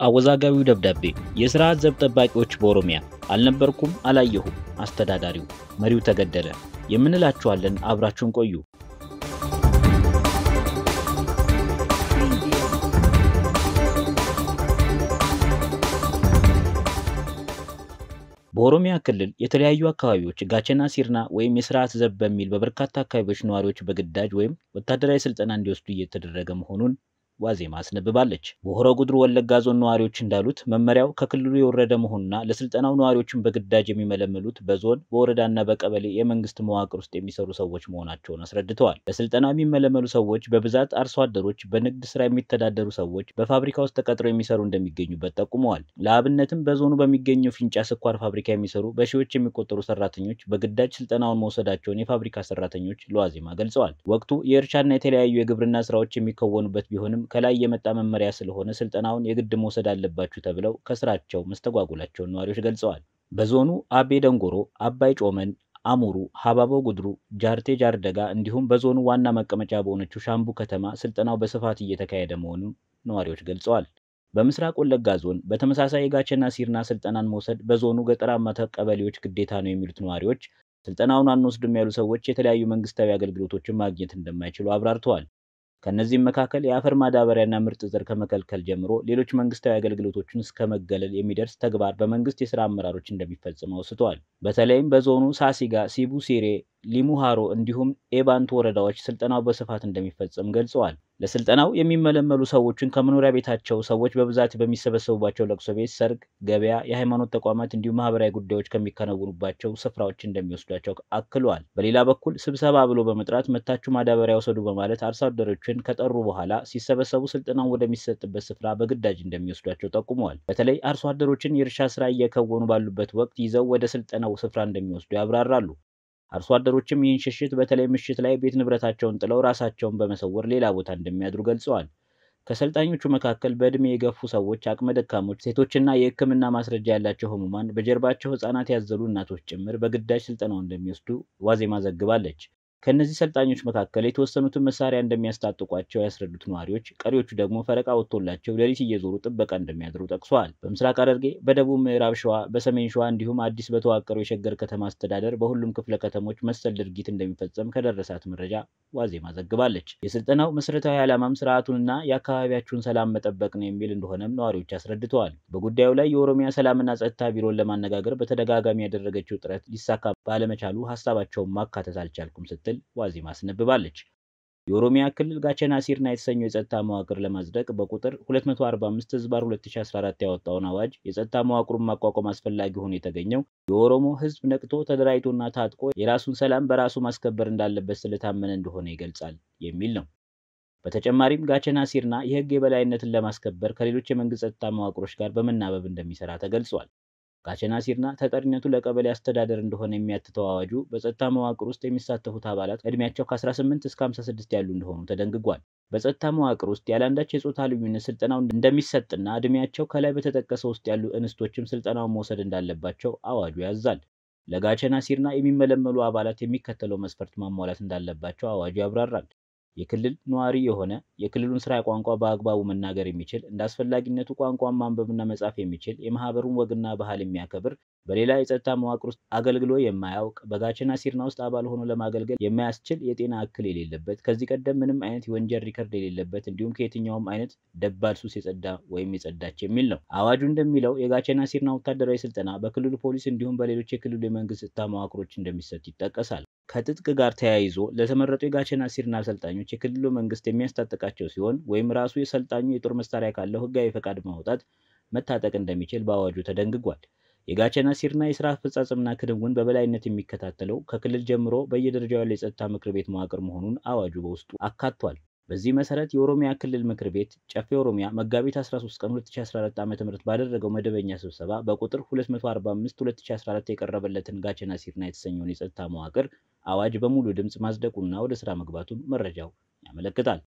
አወዛጋቢው ደብዳቤ የስርዓት ዘብ ጠባቂዎች በኦሮሚያ አልነበርኩም፣ አላየሁም፣ አስተዳዳሪው መሪው ተገደለ የምንላችኋለን። አብራችሁን ቆዩ። በኦሮሚያ ክልል የተለያዩ አካባቢዎች ጋቸና ሲርና ወይም የስርዓት ዘብ በሚል በበርካታ አካባቢዎች ነዋሪዎች በግዳጅ ወይም ወታደራዊ ስልጠና እንዲወስዱ እየተደረገ መሆኑን ዋዜማ አስነብባለች። በሆሮ ጉድሩ ወለጋ ዞን ነዋሪዎች እንዳሉት መመሪያው ከክልሉ የወረደ መሆኑና ለስልጠናው ነዋሪዎችን በግዳጅ የሚመለምሉት በዞን በወረዳና በቀበሌ የመንግስት መዋቅር ውስጥ የሚሰሩ ሰዎች መሆናቸውን አስረድተዋል። ለስልጠናው የሚመለመሉ ሰዎች በብዛት አርሶ አደሮች፣ በንግድ ስራ የሚተዳደሩ ሰዎች፣ በፋብሪካ ውስጥ ተቀጥረው የሚሰሩ እንደሚገኙበት ጠቁመዋል። ለአብነትም በዞኑ በሚገኘው ፊንጫ ስኳር ፋብሪካ የሚሰሩ በሺዎች የሚቆጠሩ ሰራተኞች በግዳጅ ስልጠናውን መውሰዳቸውን የፋብሪካ ሰራተኞች ለዋዜማ ገልጸዋል። ወቅቱ የእርሻና የተለያዩ የግብርና ስራዎች የሚከወኑበት ቢሆንም ከላይ የመጣ መመሪያ ስለሆነ ስልጠናውን የግድ መውሰድ አለባችሁ ተብለው ከስራቸው መስተጓጎላቸውን ነዋሪዎች ገልጸዋል። በዞኑ አቤ ደንጎሮ፣ አባይ ጮመን፣ አሙሩ፣ ሀባቦ ጉድሩ፣ ጃርቴ ጃርደጋ እንዲሁም በዞኑ ዋና መቀመጫ በሆነችው ሻምቡ ከተማ ስልጠናው በስፋት እየተካሄደ መሆኑን ነዋሪዎች ገልጸዋል። በምስራቅ ወለጋ ዞን በተመሳሳይ የጋቸና ሲርና ስልጠናን መውሰድ በዞኑ ገጠራማ ቀበሌዎች ግዴታ ነው የሚሉት ነዋሪዎች ስልጠናውን አንወስድም ያሉ ሰዎች የተለያዩ መንግስታዊ አገልግሎቶችን ማግኘት እንደማይችሉ አብራርተዋል። ከእነዚህም መካከል የአፈር ማዳበሪያና ምርጥ ዘር ከመከልከል ጀምሮ ሌሎች መንግስታዊ አገልግሎቶችን እስከ መገለል የሚደርስ ተግባር በመንግስት የስራ አመራሮች እንደሚፈጽም አውስተዋል። በተለይም በዞኑ ሳሲጋ፣ ሲቡ ሲሬ፣ ሊሙሃሮ እንዲሁም ኤባንቱ ወረዳዎች ስልጠናው በስፋት እንደሚፈጸም ገልጸዋል። ለስልጠናው የሚመለመሉ ሰዎችን ከመኖሪያ ቤታቸው ሰዎች በብዛት በሚሰበሰቡባቸው ለቅሶ ቤት፣ ሰርግ፣ ገበያ፣ የሃይማኖት ተቋማት እንዲሁም ማህበራዊ ጉዳዮች ከሚከናወኑባቸው ስፍራዎች እንደሚወስዷቸው አክለዋል። በሌላ በኩል ስብሰባ ብሎ በመጥራት መታችሁ ማዳበሪያ ወሰዱ በማለት አርሶ አደሮችን ከጠሩ በኋላ ሲሰበሰቡ ስልጠናው ወደሚሰጥበት ስፍራ በግዳጅ እንደሚወስዷቸው ጠቁመዋል። በተለይ አርሶ አደሮችን የእርሻ ስራ እየከወኑ ባሉበት ወቅት ይዘው ወደ ስልጠናው ስፍራ እንደሚወስዱ ያብራራሉ። አርሶ አደሮችም ይህን ሽሽት በተለይ ምሽት ላይ ቤት ንብረታቸውን ጥለው ራሳቸውን በመሰወር ሌላ ቦታ እንደሚያድሩ ገልጸዋል። ከሰልጣኞቹ መካከል በዕድሜ የገፉ ሰዎች፣ አቅመ ደካሞች፣ ሴቶችና የሕክምና ማስረጃ ያላቸው ህሙማን፣ በጀርባቸው ህጻናት ያዘሉ እናቶች ጭምር በግዳጅ ስልጠናው እንደሚወስዱ ዋዜማ ዘግባለች። ከእነዚህ ሰልጣኞች መካከል የተወሰኑትን መሳሪያ እንደሚያስታጥቋቸው ያስረዱት ነዋሪዎች፣ ቀሪዎቹ ደግሞ ፈረቃ ወጥቶላቸው ሌሊት እየዞሩ ጥበቃ እንደሚያድሩ ጠቅሰዋል። በምስራቅ ሐረርጌ፣ በደቡብ ምዕራብ ሸዋ፣ በሰሜን ሸዋ እንዲሁም አዲስ በተዋቀረው የሸገር ከተማ አስተዳደር በሁሉም ክፍለ ከተሞች መሰል ድርጊት እንደሚፈጸም ከደረሳት መረጃ ዋዜማ ዘግባለች። የስልጠናው መሰረታዊ ዓላማም ስርዓቱንና የአካባቢያችሁን ሰላም መጠበቅ ነው የሚል እንደሆነም ነዋሪዎች አስረድተዋል። በጉዳዩ ላይ የኦሮሚያ ሰላምና ጸጥታ ቢሮን ለማነጋገር በተደጋጋሚ ያደረገችው ጥረት ሊሳካ ባለመቻሉ ሀሳባቸውን ማካተት አልቻልኩም ስትል ዋዜማ አስነብባለች። የኦሮሚያ ክልል ጋቸና ሲርና የተሰኘው የጸጥታ መዋቅር ለማጽደቅ በቁጥር 245 ህዝባር 2014 ያወጣውን አዋጅ የጸጥታ መዋቅሩን ማቋቋም አስፈላጊ ሆኖ የተገኘው የኦሮሞ ህዝብ ነቅቶ ተደራጅቶና ታጥቆ የራሱን ሰላም በራሱ ማስከበር እንዳለበት ስለታመነ እንደሆነ ይገልጻል የሚል ነው። በተጨማሪም ጋቸና ሲርና የህግ የበላይነትን ለማስከበር ከሌሎች የመንግስት ጸጥታ መዋቅሮች ጋር በመናበብ እንደሚሰራ ተገልጿል። ጋቸና ሲርና ተጠሪነቱ ለቀበሌ አስተዳደር እንደሆነ የሚያትተው አዋጁ በጸጥታ መዋቅር ውስጥ የሚሳተፉት አባላት እድሜያቸው ከ18 እስከ 56 ያሉ እንደሆኑ ተደንግጓል። በጸጥታ መዋቅር ውስጥ ያለአንዳች የጾታ ልዩነት ስልጠናው እንደሚሰጥና እድሜያቸው ከላይ በተጠቀሰው ውስጥ ያሉ እንስቶችም ስልጠናውን መውሰድ እንዳለባቸው አዋጁ ያዛል። ለጋቸና ሲርና የሚመለመሉ አባላት የሚከተለው መስፈርት ማሟላት እንዳለባቸው አዋጁ ያብራራል። የክልል ነዋሪ የሆነ የክልሉን ስራ ቋንቋ በአግባቡ መናገር የሚችል እንደ አስፈላጊነቱ ቋንቋን ማንበብና መጻፍ የሚችል የማህበሩን ወግና ባህል የሚያከብር በሌላ የጸጥታ መዋቅር ውስጥ አገልግሎ የማያውቅ በጋቸና ሲርና ውስጥ አባል ሆኖ ለማገልገል የማያስችል የጤና እክል የሌለበት ከዚህ ቀደም ምንም አይነት የወንጀል ሪከርድ የሌለበት እንዲሁም ከየትኛውም አይነት ደባል ሱስ የጸዳ ወይም የጸዳች የሚል ነው። አዋጁ እንደሚለው የጋቸና ሲርና ወታደራዊ ስልጠና በክልሉ ፖሊስ እንዲሁም በሌሎች የክልሉ የመንግስት ጸጥታ መዋቅሮች እንደሚሰጥ ይጠቀሳል። ከትጥቅ ጋር ተያይዞ ለተመረጡ የጋቸና ሲርና አሰልጣኞች የክልሉ መንግስት የሚያስታጥቃቸው ሲሆን ወይም ራሱ የሰልጣኙ የጦር መሳሪያ ካለው ህጋዊ ፈቃድ ማውጣት መታጠቅ እንደሚችል በአዋጁ ተደንግጓል። የጋቸና ሲርና የስራ አፈጻጸምና ክንውን በበላይነት የሚከታተለው ከክልል ጀምሮ በየደረጃው ያለ የጸጥታ ምክር ቤት መዋቅር መሆኑን አዋጁ በውስጡ አካቷል። በዚህ መሰረት የኦሮሚያ ክልል ምክር ቤት ጨፌ ኦሮሚያ መጋቢት 13 ቀን 2014 ዓ.ም ባደረገው መደበኛ ስብሰባ በቁጥር 245 2014 የቀረበለትን ጋቸና ሲርና የተሰኘውን የጸጥታ መዋቅር አዋጅ በሙሉ ድምፅ ማጽደቁና ወደ ስራ መግባቱን መረጃው ያመለክታል።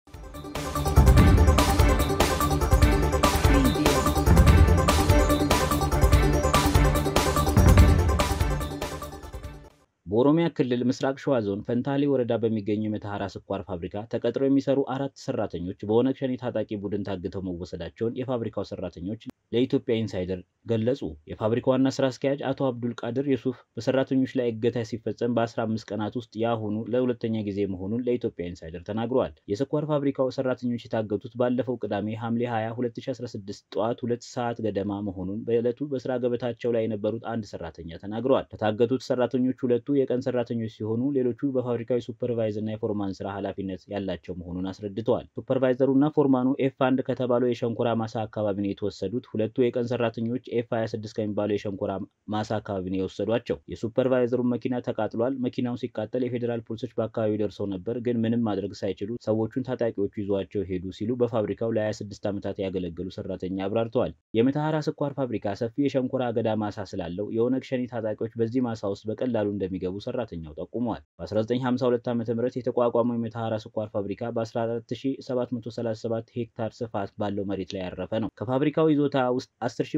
በኦሮሚያ ክልል ምስራቅ ሸዋ ዞን ፈንታሌ ወረዳ በሚገኘው የመተሐራ ስኳር ፋብሪካ ተቀጥረው የሚሰሩ አራት ሰራተኞች በኦነግ ሸኔ ታጣቂ ቡድን ታግተው መወሰዳቸውን የፋብሪካው ሰራተኞች ለኢትዮጵያ ኢንሳይደር ገለጹ። የፋብሪካው ዋና ስራ አስኪያጅ አቶ አብዱል ቃድር ዩሱፍ በሰራተኞች ላይ እገታ ሲፈጸም በ15 ቀናት ውስጥ የአሁኑ ለሁለተኛ ጊዜ መሆኑን ለኢትዮጵያ ኢንሳይደር ተናግረዋል። የስኳር ፋብሪካው ሰራተኞች የታገቱት ባለፈው ቅዳሜ ሐምሌ 20 2016 ጠዋት ሁለት ሰዓት ገደማ መሆኑን በዕለቱ በስራ ገበታቸው ላይ የነበሩት አንድ ሰራተኛ ተናግረዋል። ከታገቱት ሰራተኞች ሁለቱ የቀን ሰራተኞች ሲሆኑ ሌሎቹ በፋብሪካዊ ሱፐርቫይዘር እና የፎርማን ስራ ኃላፊነት ያላቸው መሆኑን አስረድተዋል። ሱፐርቫይዘሩና ፎርማኑ ኤፍ አንድ ከተባለው የሸንኮራ ማሳ አካባቢ ነው የተወሰዱት። ሁለቱ የቀን ሰራተኞች ኤፍ 26 ከሚባለው የሸንኮራ ማሳ አካባቢ ነው የወሰዷቸው። የሱፐርቫይዘሩን መኪና ተቃጥሏል። መኪናው ሲቃጠል የፌዴራል ፖሊሶች በአካባቢው ደርሰው ነበር፣ ግን ምንም ማድረግ ሳይችሉ ሰዎቹን ታጣቂዎቹ ይዟቸው ሄዱ ሲሉ በፋብሪካው ለ26 ዓመታት ያገለገሉ ሰራተኛ አብራርተዋል። የመተሐራ ስኳር ፋብሪካ ሰፊ የሸንኮራ አገዳ ማሳ ስላለው የኦነግ ሸኔ ታጣቂዎች በዚህ ማሳ ውስጥ በቀላሉ እንደሚገቡ ሰራተኛው ጠቁመዋል። በ1952 ዓ ም የተቋቋመው የመተሐራ ስኳር ፋብሪካ በ14737 ሄክታር ስፋት ባለው መሬት ላይ ያረፈ ነው። ከፋብሪካው ይዞታ ውስጥ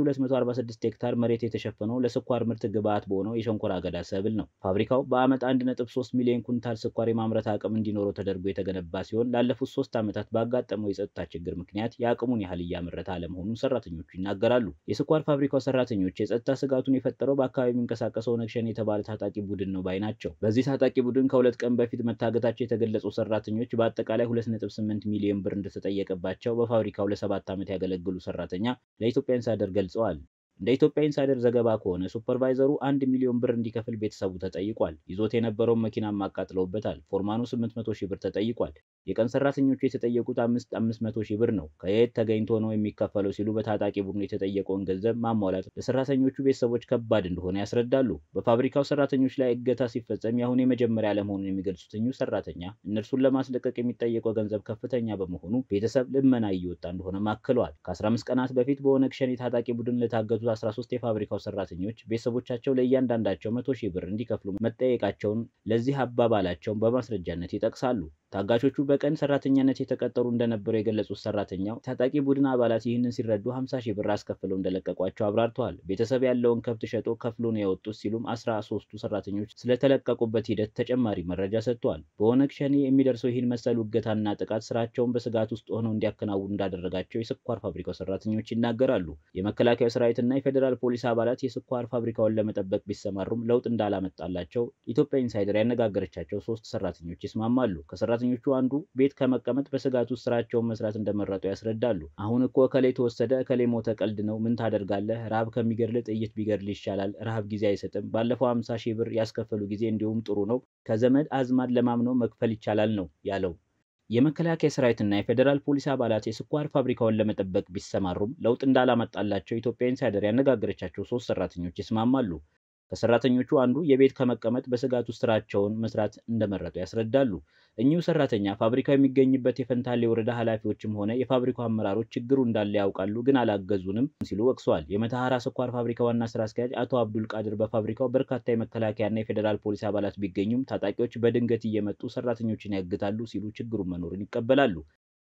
10246 ሄክታር መሬት የተሸፈነው ለስኳር ምርት ግብዓት በሆነው የሸንኮራ አገዳ ሰብል ነው። ፋብሪካው በዓመት 1.3 ሚሊዮን ኩንታል ስኳር የማምረት አቅም እንዲኖረው ተደርጎ የተገነባ ሲሆን ላለፉት ሶስት ዓመታት ባጋጠመው የጸጥታ ችግር ምክንያት የአቅሙን ያህል እያመረተ አለመሆኑን ሰራተኞቹ ይናገራሉ። የስኳር ፋብሪካው ሰራተኞች የጸጥታ ስጋቱን የፈጠረው በአካባቢ የሚንቀሳቀሰው ኦነግ ሸኔ የተባለ ታጣቂ ቡድን ነው ባይ ናቸው። በዚህ ታጣቂ ቡድን ከሁለት ቀን በፊት መታገታቸው የተገለጹ ሰራተኞች በአጠቃላይ 2.8 ሚሊዮን ብር እንደተጠየቀባቸው በፋብሪካው ለሰባት ዓመት ያገለግሉ ሰራተኛ ለኢትዮጵያ ኢንሳይደር ገልጸዋል። እንደ ኢትዮጵያ ኢንሳይደር ዘገባ ከሆነ ሱፐርቫይዘሩ አንድ ሚሊዮን ብር እንዲከፍል ቤተሰቡ ተጠይቋል። ይዞት የነበረውን መኪናም አቃጥለውበታል። ፎርማኑ 800 ሺህ ብር ተጠይቋል። የቀን ሰራተኞቹ የተጠየቁት አምስት አምስት መቶ ሺህ ብር ነው። ከየት ተገኝቶ ነው የሚከፈለው ሲሉ በታጣቂ ቡድኑ የተጠየቀውን ገንዘብ ማሟላት ለሰራተኞቹ ቤተሰቦች ከባድ እንደሆነ ያስረዳሉ። በፋብሪካው ሰራተኞች ላይ እገታ ሲፈጸም የአሁኑ የመጀመሪያ ለመሆኑን የሚገልጹት እኚሁ ሰራተኛ እነርሱን ለማስለቀቅ የሚጠየቀው ገንዘብ ከፍተኛ በመሆኑ ቤተሰብ ልመና እየወጣ እንደሆነ አክለዋል። ከ15 ቀናት በፊት በኦነግ ሸኔ ታጣቂ ቡድን ለታገቱ 13 የፋብሪካው ሰራተኞች ቤተሰቦቻቸው ለእያንዳንዳቸው መቶ ሺህ ብር እንዲከፍሉ መጠየቃቸውን ለዚህ አባባላቸውን በማስረጃነት ይጠቅሳሉ። ታጋቾቹ በቀን ሰራተኛነት የተቀጠሩ እንደነበሩ የገለጹት ሰራተኛው ታጣቂ ቡድን አባላት ይህንን ሲረዱ 50 ሺህ ብር አስከፍለው እንደለቀቋቸው አብራርተዋል። ቤተሰብ ያለውን ከብት ሸጦ ከፍሎ ነው የወጡት ሲሉም አስራ ሶስቱ ሰራተኞች ስለተለቀቁበት ሂደት ተጨማሪ መረጃ ሰጥተዋል። በኦነግ ሸኔ የሚደርሰው ይህን መሰሉ እገታና ጥቃት ስራቸውን በስጋት ውስጥ ሆነው እንዲያከናውኑ እንዳደረጋቸው የስኳር ፋብሪካው ሰራተኞች ይናገራሉ። የመከላከያ ሰራዊትና የፌዴራል ፖሊስ አባላት የስኳር ፋብሪካውን ለመጠበቅ ቢሰማሩም ለውጥ እንዳላመጣላቸው ኢትዮጵያ ኢንሳይደር ያነጋገረቻቸው ሶስት ሰራተኞች ይስማማሉ። ከሰራተኞቹ አንዱ ቤት ከመቀመጥ በስጋት ውስጥ ስራቸውን መስራት እንደመረጡ ያስረዳሉ። አሁን እኮ እከሌ ተወሰደ፣ እከሌ ሞተ፣ ቀልድ ነው። ምን ታደርጋለህ? ረሃብ ከሚገድል ጥይት ቢገድል ይሻላል። ረሃብ ጊዜ አይሰጥም። ባለፈው አምሳ ሺህ ብር ያስከፈሉ ጊዜ እንዲሁም ጥሩ ነው። ከዘመድ አዝማድ ለማምነው መክፈል ይቻላል ነው ያለው። የመከላከያ ሰራዊትና የፌዴራል ፖሊስ አባላት የስኳር ፋብሪካውን ለመጠበቅ ቢሰማሩም ለውጥ እንዳላመጣላቸው ኢትዮጵያ ኢንሳይደር ያነጋገረቻቸው ሶስት ሰራተኞች ይስማማሉ። ከሰራተኞቹ አንዱ የቤት ከመቀመጥ በስጋት ውስጥ ስራቸውን መስራት እንደመረጡ ያስረዳሉ። እኚሁ ሰራተኛ ፋብሪካው የሚገኝበት የፈንታሌ ወረዳ ኃላፊዎችም ሆነ የፋብሪካው አመራሮች ችግሩ እንዳለ ያውቃሉ፣ ግን አላገዙንም ሲሉ ወቅሰዋል። የመተሐራ ስኳር ፋብሪካ ዋና ስራ አስኪያጅ አቶ አብዱል ቃድር በፋብሪካው በርካታ የመከላከያና የፌዴራል ፖሊስ አባላት ቢገኙም ታጣቂዎች በድንገት እየመጡ ሰራተኞችን ያግታሉ ሲሉ ችግሩን መኖሩን ይቀበላሉ።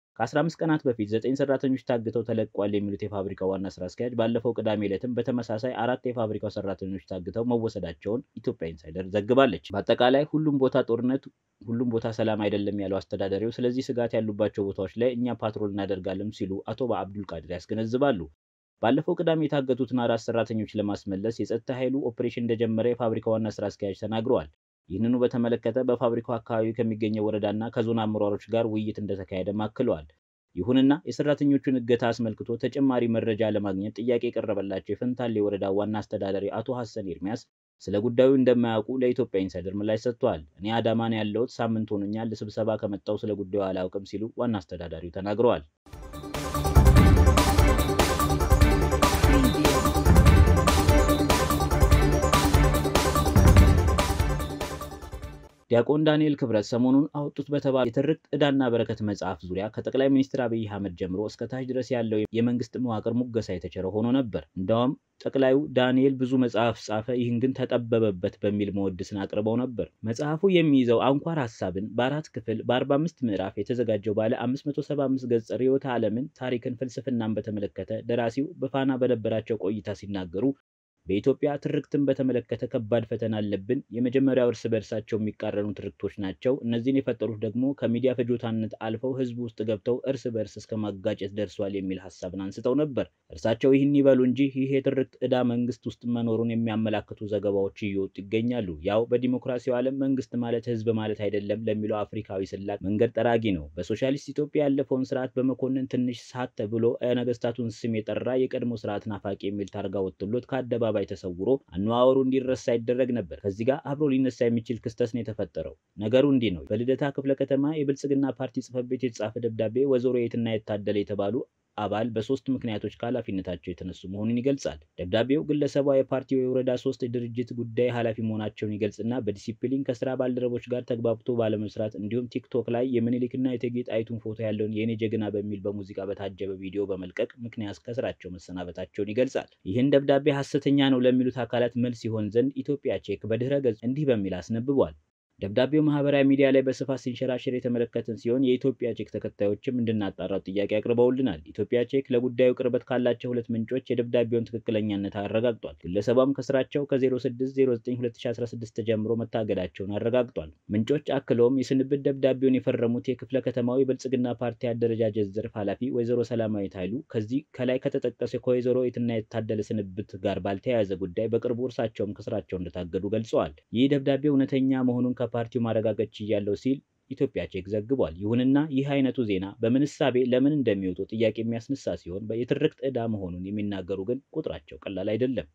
ከ15 ቀናት በፊት ዘጠኝ ሰራተኞች ታግተው ተለቋል የሚሉት የፋብሪካው ዋና ስራ አስኪያጅ ባለፈው ቅዳሜ ዕለትም በተመሳሳይ አራት የፋብሪካው ሰራተኞች ታግተው መወሰዳቸውን ኢትዮጵያ ኢንሳይደር ዘግባለች። በአጠቃላይ ሁሉም ቦታ ጦርነት፣ ሁሉም ቦታ ሰላም አይደለም ያለው አስተዳዳሪው፣ ስለዚህ ስጋት ያሉባቸው ቦታዎች ላይ እኛ ፓትሮል እናደርጋለን ሲሉ አቶ በአብዱል ቃድር ያስገነዝባሉ። ባለፈው ቅዳሜ የታገቱትን አራት ሰራተኞች ለማስመለስ የጸጥታ ኃይሉ ኦፕሬሽን እንደጀመረ የፋብሪካው ዋና ስራ አስኪያጅ ተናግረዋል። ይህንኑ በተመለከተ በፋብሪካው አካባቢ ከሚገኘው ወረዳና ከዞን አመራሮች ጋር ውይይት እንደተካሄደም አክለዋል። ይሁንና የሰራተኞቹን እገታ አስመልክቶ ተጨማሪ መረጃ ለማግኘት ጥያቄ የቀረበላቸው የፈንታሌ ወረዳ ዋና አስተዳዳሪ አቶ ሀሰን ኤርሚያስ ስለ ጉዳዩ እንደማያውቁ ለኢትዮጵያ ኢንሳይደር ምላሽ ሰጥተዋል። እኔ አዳማ ነው ያለሁት፣ ሳምንት ሆኖኛል፣ ለስብሰባ ከመጣው ስለ ጉዳዩ አላውቅም ሲሉ ዋና አስተዳዳሪው ተናግረዋል። ዲያቆን ዳንኤል ክብረት ሰሞኑን አወጡት በተባለ የትርክት ዕዳና በረከት መጽሐፍ ዙሪያ ከጠቅላይ ሚኒስትር አብይ አህመድ ጀምሮ እስከ ታች ድረስ ያለው የመንግስት መዋቅር ሙገሳ የተቸረ ሆኖ ነበር። እንዳውም ጠቅላዩ ዳንኤል ብዙ መጽሐፍ ጻፈ፣ ይህን ግን ተጠበበበት በሚል መወድስን አቅርበው ነበር። መጽሐፉ የሚይዘው አንኳር ሀሳብን በአራት ክፍል በ45 ምዕራፍ የተዘጋጀው ባለ 575 ገጽ ርዕዮተ ዓለምን፣ ታሪክን፣ ፍልስፍናን በተመለከተ ደራሲው በፋና በነበራቸው ቆይታ ሲናገሩ በኢትዮጵያ ትርክትን በተመለከተ ከባድ ፈተና አለብን። የመጀመሪያው እርስ በእርሳቸው የሚቃረኑ ትርክቶች ናቸው። እነዚህን የፈጠሩት ደግሞ ከሚዲያ ፍጆታነት አልፈው ህዝብ ውስጥ ገብተው እርስ በእርስ እስከ ማጋጨት ደርሷል የሚል ሀሳብን አንስተው ነበር። እርሳቸው ይህን ይበሉ እንጂ ይህ የትርክት ዕዳ መንግስት ውስጥ መኖሩን የሚያመላክቱ ዘገባዎች እየወጡ ይገኛሉ። ያው በዲሞክራሲው ዓለም መንግስት ማለት ህዝብ ማለት አይደለም ለሚለው አፍሪካዊ ስላቅ መንገድ ጠራጊ ነው። በሶሻሊስት ኢትዮጵያ ያለፈውን ስርዓት በመኮንን ትንሽ ሳት ተብሎ የነገስታቱን ስም የጠራ የቀድሞ ስርዓት ናፋቂ የሚል ታርጋ ወጥቶሎት ከአደባባይ ተሰውሮ አነዋወሩ እንዲረሳ ይደረግ ነበር። ከዚህ ጋር አብሮ ሊነሳ የሚችል ክስተት ነው የተፈጠረው። ነገሩ እንዲህ ነው። በልደታ ክፍለ ከተማ የብልጽግና ፓርቲ ጽሕፈት ቤት የተጻፈ ደብዳቤ ወይዘሮ የትና የታደለ የተባሉ አባል በሶስት ምክንያቶች ከኃላፊነታቸው የተነሱ መሆኑን ይገልጻል። ደብዳቤው ግለሰቧ የፓርቲው የወረዳ ሶስት ድርጅት ጉዳይ ኃላፊ መሆናቸውን ይገልጽና በዲሲፕሊን ከስራ ባልደረቦች ጋር ተግባብቶ ባለመስራት እንዲሁም ቲክቶክ ላይ የምኒልክና የእቴጌ ጣይቱን ፎቶ ያለውን የኔ ጀግና በሚል በሙዚቃ በታጀበ ቪዲዮ በመልቀቅ ምክንያት ከስራቸው መሰናበታቸውን ይገልጻል። ይህን ደብዳቤ ሐሰተኛ ነው ለሚሉት አካላት መልስ ይሆን ዘንድ ኢትዮጵያ ቼክ በድህረ ገጽ እንዲህ በሚል አስነብቧል። ደብዳቤው ማህበራዊ ሚዲያ ላይ በስፋት ሲንሸራሸር የተመለከትን ሲሆን የኢትዮጵያ ቼክ ተከታዮችም እንድናጣራው ጥያቄ አቅርበውልናል። ኢትዮጵያ ቼክ ለጉዳዩ ቅርበት ካላቸው ሁለት ምንጮች የደብዳቤውን ትክክለኛነት አረጋግጧል። ግለሰቧም ከስራቸው ከ06092016 ተጀምሮ መታገዳቸውን አረጋግጧል። ምንጮች አክለውም የስንብት ደብዳቤውን የፈረሙት የክፍለ ከተማው የብልጽግና ፓርቲ አደረጃጀት ዘርፍ ኃላፊ ወይዘሮ ሰላማዊት ኃይሉ ከዚህ ከላይ ከተጠቀሰ ከወይዘሮ የትና የታደለ ስንብት ጋር ባልተያያዘ ጉዳይ በቅርቡ እርሳቸውም ከስራቸው እንደታገዱ ገልጸዋል። ይህ ደብዳቤ እውነተኛ መሆኑን ፓርቲው ማረጋገጥ ችያለሁ ሲል ኢትዮጵያ ቼክ ዘግቧል። ይሁንና ይህ አይነቱ ዜና በምን እሳቤ ለምን እንደሚወጡ ጥያቄ የሚያስነሳ ሲሆን የትርክት ዕዳ መሆኑን የሚናገሩ ግን ቁጥራቸው ቀላል አይደለም።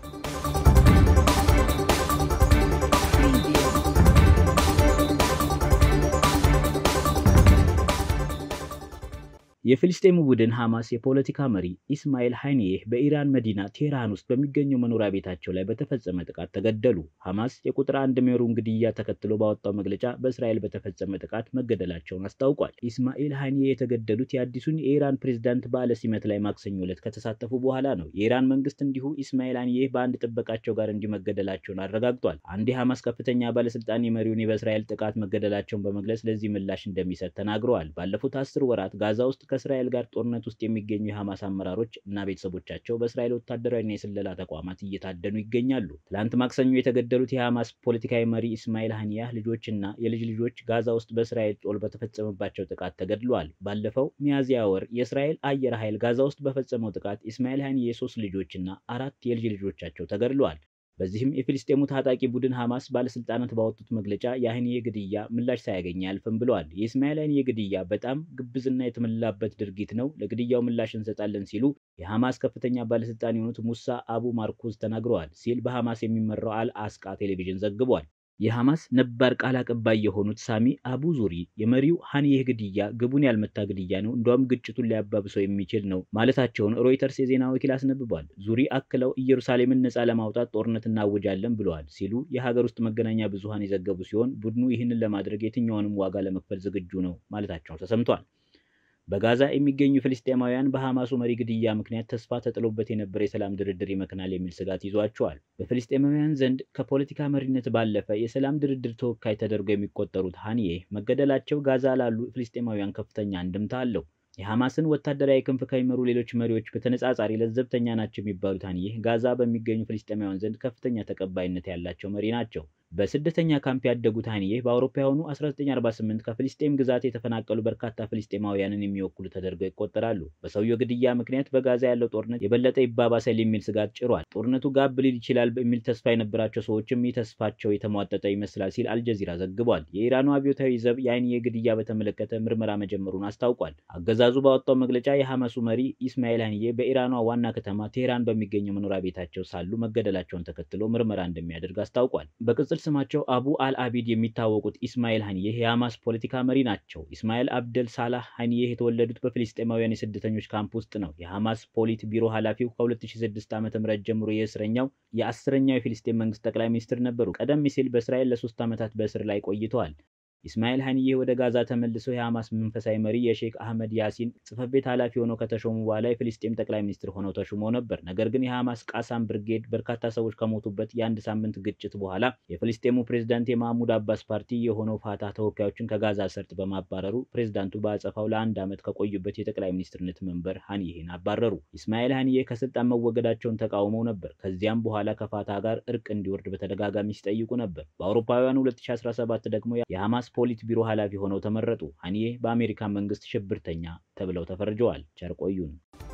የፊልስጤሙ ቡድን ሐማስ የፖለቲካ መሪ ኢስማኤል ሃኒዬህ በኢራን መዲና ቴህራን ውስጥ በሚገኘው መኖሪያ ቤታቸው ላይ በተፈጸመ ጥቃት ተገደሉ። ሐማስ የቁጥር አንድ ሜሩን ግድያ ተከትሎ ባወጣው መግለጫ በእስራኤል በተፈጸመ ጥቃት መገደላቸውን አስታውቋል። ኢስማኤል ሃኒዬህ የተገደሉት የአዲሱን የኢራን ፕሬዝዳንት በዓለ ሲመት ላይ ማክሰኞ ዕለት ከተሳተፉ በኋላ ነው። የኢራን መንግስት እንዲሁ ኢስማኤል ሃኒዬህ በአንድ ጥበቃቸው ጋር እንዲሁ መገደላቸውን አረጋግጧል። አንድ የሐማስ ከፍተኛ ባለስልጣን የመሪውን በእስራኤል ጥቃት መገደላቸውን በመግለጽ ለዚህ ምላሽ እንደሚሰጥ ተናግረዋል። ባለፉት አስር ወራት ጋዛ ውስጥ ከእስራኤል ጋር ጦርነት ውስጥ የሚገኙ የሐማስ አመራሮች እና ቤተሰቦቻቸው በእስራኤል ወታደራዊና የስለላ ተቋማት እየታደኑ ይገኛሉ። ትላንት ማክሰኞ የተገደሉት የሐማስ ፖለቲካዊ መሪ ኢስማኤል ሃኒያህ ልጆችና የልጅ ልጆች ጋዛ ውስጥ በእስራኤል ጦር በተፈጸመባቸው ጥቃት ተገድለዋል። ባለፈው ሚያዝያ ወር የእስራኤል አየር ኃይል ጋዛ ውስጥ በፈጸመው ጥቃት ኢስማኤል ሃኒዬ የሶስት ልጆችና አራት የልጅ ልጆቻቸው ተገድለዋል። በዚህም የፊልስጤሙ ታጣቂ ቡድን ሐማስ ባለስልጣናት ባወጡት መግለጫ የሃኒዬ ግድያ ምላሽ ሳያገኝ አያልፍም ብለዋል። የኢስማኤል ሃኒዬ ግድያ በጣም ግብዝና የተሞላበት ድርጊት ነው፣ ለግድያው ምላሽ እንሰጣለን ሲሉ የሐማስ ከፍተኛ ባለስልጣን የሆኑት ሙሳ አቡ ማርኩዝ ተናግረዋል ሲል በሐማስ የሚመራው አል አስቃ ቴሌቪዥን ዘግቧል። የሐማስ ነባር ቃል አቀባይ የሆኑት ሳሚ አቡ ዙሪ የመሪው ሃኒዬህ ግድያ ግቡን ያልመታ ግድያ ነው፣ እንዲያውም ግጭቱን ሊያባብሰው የሚችል ነው ማለታቸውን ሮይተርስ የዜና ወኪል አስነብቧል። ዙሪ አክለው ኢየሩሳሌምን ነፃ ለማውጣት ጦርነት እናውጃለን ብለዋል ሲሉ የሀገር ውስጥ መገናኛ ብዙሃን የዘገቡ ሲሆን ቡድኑ ይህንን ለማድረግ የትኛውንም ዋጋ ለመክፈል ዝግጁ ነው ማለታቸው ተሰምቷል። በጋዛ የሚገኙ ፍልስጤማውያን በሐማሱ መሪ ግድያ ምክንያት ተስፋ ተጥሎበት የነበረ የሰላም ድርድር ይመክናል የሚል ስጋት ይዟቸዋል። በፍልስጤማውያን ዘንድ ከፖለቲካ መሪነት ባለፈ የሰላም ድርድር ተወካይ ተደርገው የሚቆጠሩት ሃኒዬህ መገደላቸው ጋዛ ላሉ ፍልስጤማውያን ከፍተኛ አንድምታ አለው። የሐማስን ወታደራዊ ክንፍ ከሚመሩ ሌሎች መሪዎች በተነጻጻሪ ለዘብተኛ ናቸው የሚባሉት ሃኒዬህ ጋዛ በሚገኙ ፍልስጤማውያን ዘንድ ከፍተኛ ተቀባይነት ያላቸው መሪ ናቸው። በስደተኛ ካምፕ ያደጉት ሃኒዬህ በአውሮፓውያኑ 1948 ከፍልስጤም ግዛት የተፈናቀሉ በርካታ ፍልስጤማውያንን የሚወክሉ ተደርገው ይቆጠራሉ። በሰውየው ግድያ ምክንያት በጋዛ ያለው ጦርነት የበለጠ ይባባሳል የሚል ስጋት ጭሯል። ጦርነቱ ጋብ ሊል ይችላል በሚል ተስፋ የነበራቸው ሰዎችም ይህ ተስፋቸው የተሟጠጠ ይመስላል ሲል አልጀዚራ ዘግቧል። የኢራኑ አብዮታዊ ዘብ የሃኒዬህ ግድያ በተመለከተ ምርመራ መጀመሩን አስታውቋል። አገዛዙ ባወጣው መግለጫ የሐማሱ መሪ ኢስማኤል ሃኒዬህ በኢራኗ ዋና ከተማ ቴህራን በሚገኘው መኖሪያ ቤታቸው ሳሉ መገደላቸውን ተከትሎ ምርመራ እንደሚያደርግ አስታውቋል። በቅጽል ስማቸው አቡ አልአቢድ የሚታወቁት ኢስማኤል ሃኒዬህ የሐማስ ፖለቲካ መሪ ናቸው። ኢስማኤል አብደል ሳላህ ሃኒዬህ የተወለዱት በፍልስጤማውያን የስደተኞች ካምፕ ውስጥ ነው። የሐማስ ፖሊት ቢሮ ኃላፊው ከ2006 ዓ.ም ጀምሮ የእስረኛው የአስረኛው የፊልስጤን መንግስት ጠቅላይ ሚኒስትር ነበሩ። ቀደም ሲል በእስራኤል ለሶስት ዓመታት በእስር ላይ ቆይተዋል። ኢስማኤል ሀኒዬ ወደ ጋዛ ተመልሰው የሐማስ መንፈሳዊ መሪ የሼክ አህመድ ያሲን ጽሕፈት ቤት ኃላፊ ሆነው ከተሾሙ በኋላ የፍልስጤም ጠቅላይ ሚኒስትር ሆነው ተሹመው ነበር። ነገር ግን የሐማስ ቃሳም ብርጌድ በርካታ ሰዎች ከሞቱበት የአንድ ሳምንት ግጭት በኋላ የፍልስጤሙ ፕሬዝዳንት የማህሙድ አባስ ፓርቲ የሆነው ፋታ ተወካዮችን ከጋዛ ሰርጥ በማባረሩ ፕሬዝዳንቱ በአጸፋው ለአንድ ዓመት ከቆዩበት የጠቅላይ ሚኒስትርነት መንበር ሀኒዬን አባረሩ። ኢስማኤል ሀኒዬ ከስልጣን መወገዳቸውን ተቃውመው ነበር። ከዚያም በኋላ ከፋታ ጋር እርቅ እንዲወርድ በተደጋጋሚ ሲጠይቁ ነበር። በአውሮፓውያኑ 2017 ደግሞ የሐማስ ፖሊት ቢሮ ኃላፊ ሆነው ተመረጡ። ሀኒዬ በአሜሪካ መንግስት ሽብርተኛ ተብለው ተፈርጀዋል። ቸር ቆዩን።